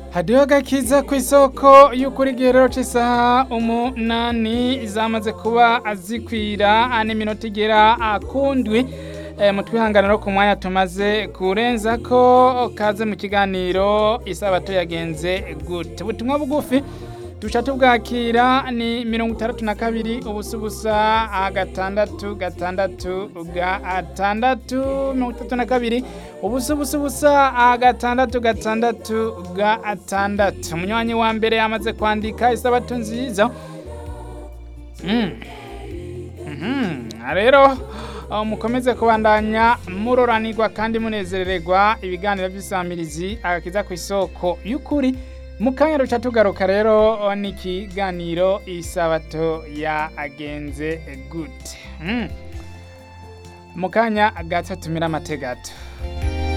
hadiho agakiza ku isoko y'ukuri igihero c'isaha umunani zamaze kuba zikwira n'iminota igera kundwi mu twihanganiro ku mwanya tumaze kurenza ko kaze mu kiganiro isabato yagenze gute ubutumwa bugufi duca tubwakira ni mirongo itandatu na kabiri ubusa ubusa gatandatu gatandatu gatandatu mirongo itatu na kabiri ubusa ubusa ubusa gatandatu gatandatu gatandatu umunywanyi wa mbere yamaze kwandika isabato nziza rero mukomeze kubandanya muroranirwa kandi munezererwa ibiganiro by'isamirizi agakiza ku isoko y'ukuri mu kanya duca tugaruka rero n'ikiganiro isabato yagenze gute mu kanya gato tumira amategato